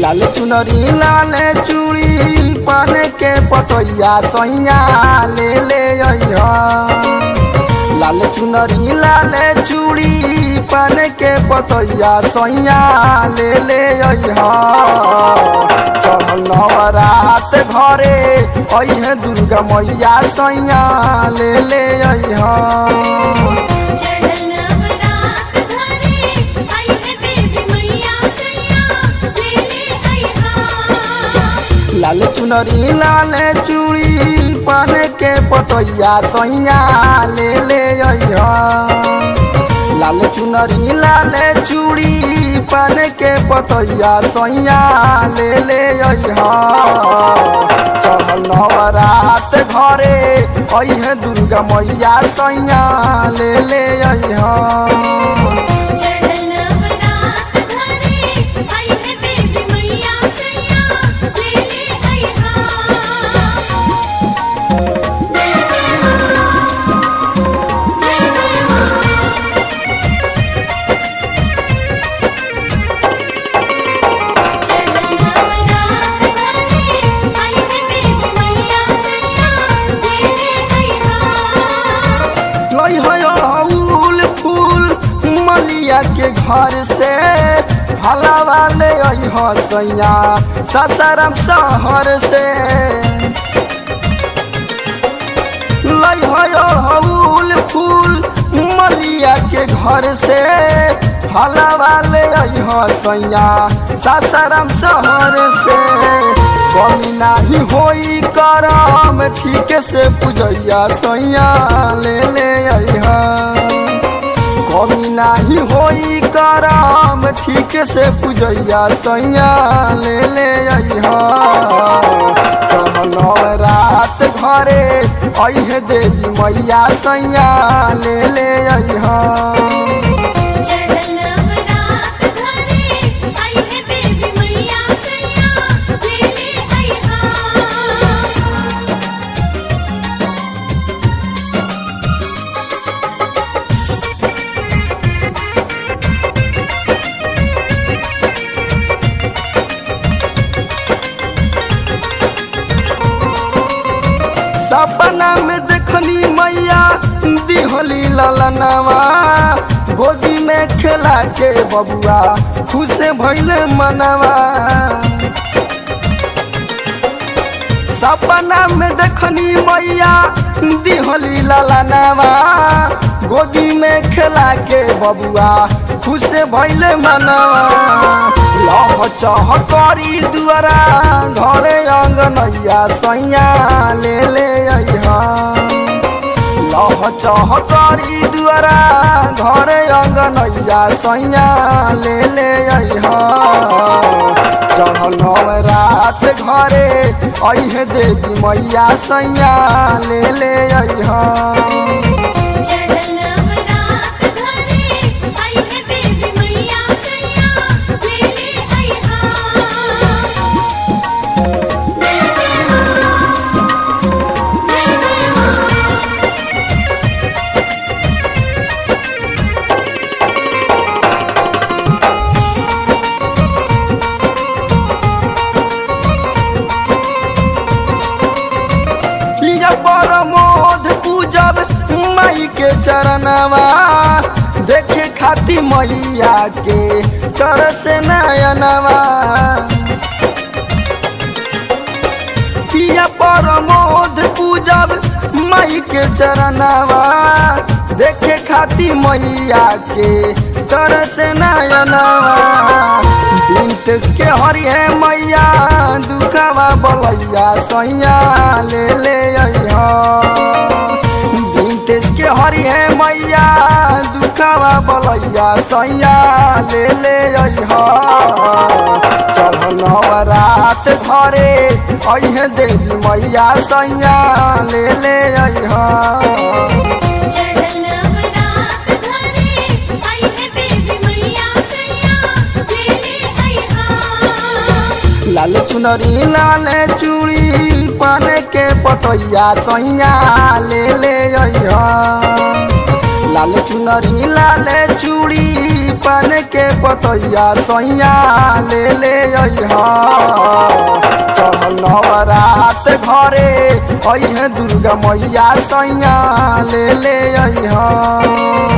लाल चुनरी लाल चूड़ी पान के पटैया सैया ले ले अइहा लाल चुनरी लाल चूड़ी पान के पतैया सैया ले ले अइहा चढ़ल नवरात घरे अइहे दुर्गा मैया सैया ले ले अइहा चढ़ल नवरात घरे आइहे देवी मैया सैया ले ले अइहा लाल चुनरी लाल चूड़ी पान के पतैया सैया ले ले अइहा लाल चुनरी लाल चूड़ी पान के पतैया सैया ले ले अइहा चढ़ल नवरात घरे अइहे दुर्गा मैया सैया ले ले अइहा चढ़ल नवरात घरे आइहे देवी मैया सैया ले ले अइहा जय जय मां जय जय मां चढ़ल नवरात घरे आइहे देवी मैया सैया ले ले अइहा लई है अड़हुल फूल मलिया के घर से भला वाले अह सैया ससारम शहर से लई है अड़हुल फूल मलिया के घर से भला वाले अह सैया ससारम शहर से कमी नाही होई करम ठीक से पूजैया सैया ले ले अइहा कमी नाही होई करम ठीक से पूजैया सैया ले ले अइहा चढ़ल रात घरे अइहे देवी मैया सैया ले ले अइहा चढ़ल नवरात घरे आइहे देवी मैया सैया ले ले अइहा सपना में देखनी मैया दिहली ललनवा गोदी में खेला के बबुआ खुश भैले मनवा सपना में देखनी मैया दिहली ललनवा गोदी में खेला के बबुआ खुश भैले मनवा लह चह करी दुआरा घरे अंगनैया सैया ले ले अइहा लह चह करी दुआरा घरे अंगनैया सैया ले ले अइहा चढ़ल रात घरे अइहे देवी मैया सैया ले ले अइहा चढ़ल नवरात घरे आइहे देवी मैया सैया ले ले अइहा जय जय मां जय जय मां लिया परमोध पूजब माई के चरणवा देखे खाती मैया के तर से नयनवा पिया परमोध पूजब माई के चरणवा देखे खाती मैया के तर से नयनवा बिनतेस के हरिहे मैया दुखवा बलैया सैया ले ले अइहा बिनतेस के हरिहे मैया दुखवा बलैया सैया ले ले अइहा चढ़ल नवरात घरे अइहे देवी मैया सैया ले ले अइहा चढ़ल नवरात घरे आइहे देवी मैया सैया ले ले अइहा लाल चुनरी लाल चूड़ी पान के पतैया सैया ले ले अइहा लाल चुनरी लाल चूड़ी पान के पतैया सैया ले ले अइहा चढ़ल नवरात घरे अइहे दुर्गा मैया सैया ले ले अइहा